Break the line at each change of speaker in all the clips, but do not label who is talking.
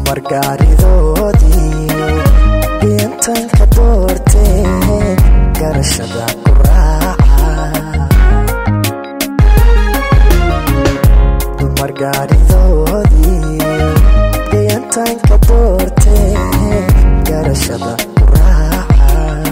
dumar gaaridoodii geentanka doortee garashada ku raaca dumar gaaridoodii geentanka doortee garashada ku raaca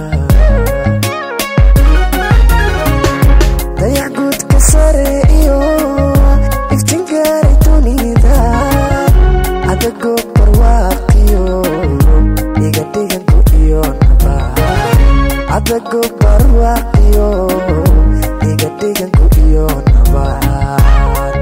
dayax guudka sare iyo iftin gaaray dunida adagoo barwaaqiyo iga dhiganku iyo naba adagoo barwaaqiyo iga dhiganku iyo nabaad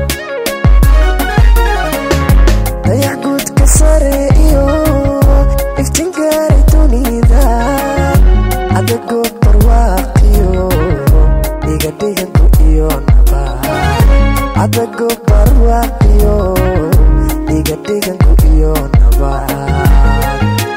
dayax guudka sare iyo iftin gaaray dunida adagoo barwaaqiyo iga dhiganku iyo nabaad adagoo barwaaqiyo iga dhiganku iyo nabaad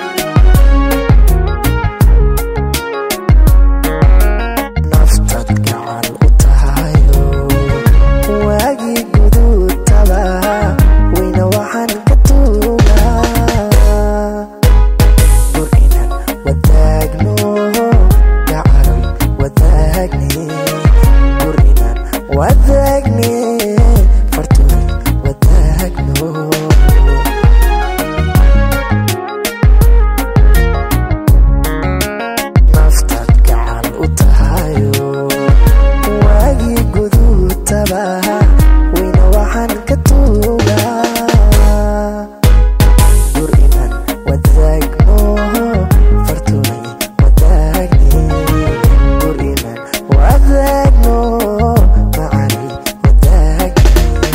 naftad gacan u tahayo waagii guduudtaba weyna waxaan ka tuugaa dur inaan wadaagno gacaroy wadaagne dur inaan wadaagne farturay wadaagno naftad gacan u tahayo waagii guduudtaba weyna waxaan ka tuugaa dur inaan wadaagno farturay wadaagne dur inaan wadaagno macanay wadaagne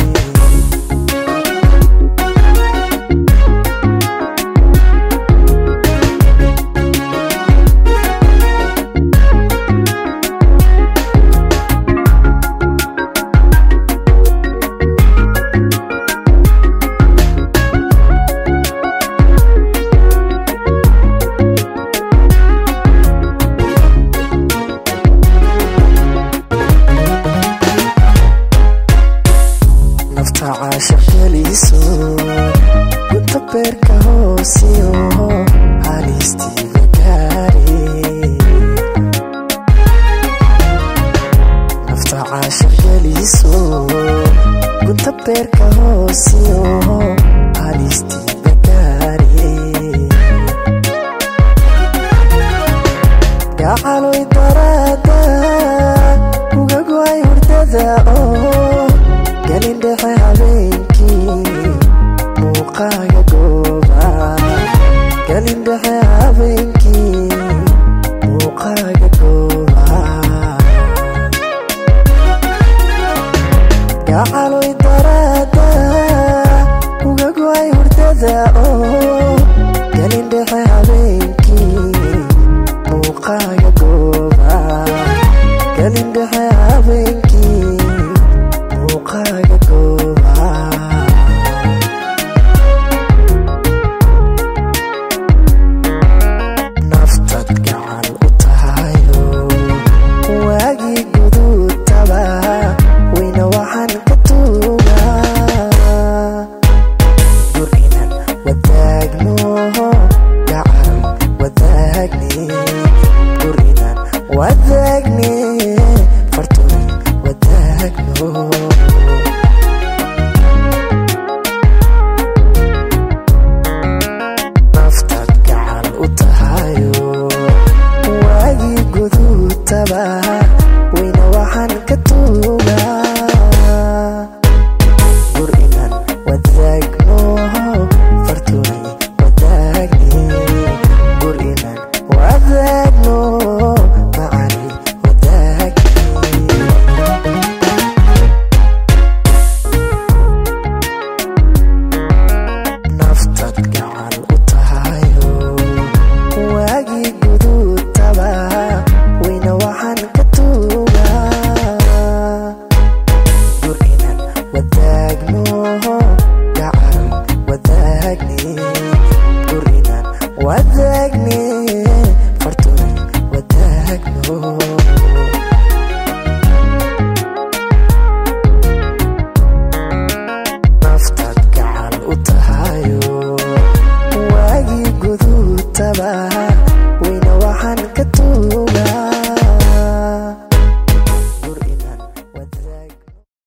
nafta caashaq geliso gunta beerka hoosiyo halistiiga gaari nafta caashaq geliso gunta beerka hoosiyo halistiiga gaari gacaloy daraada uga go'ay hurdada oo gelin dhexe habeenkii muuqaaga gooba gelin dhexe habeenkii muuqaaga gooba gacaloy daraada uga go'ay hurdada oo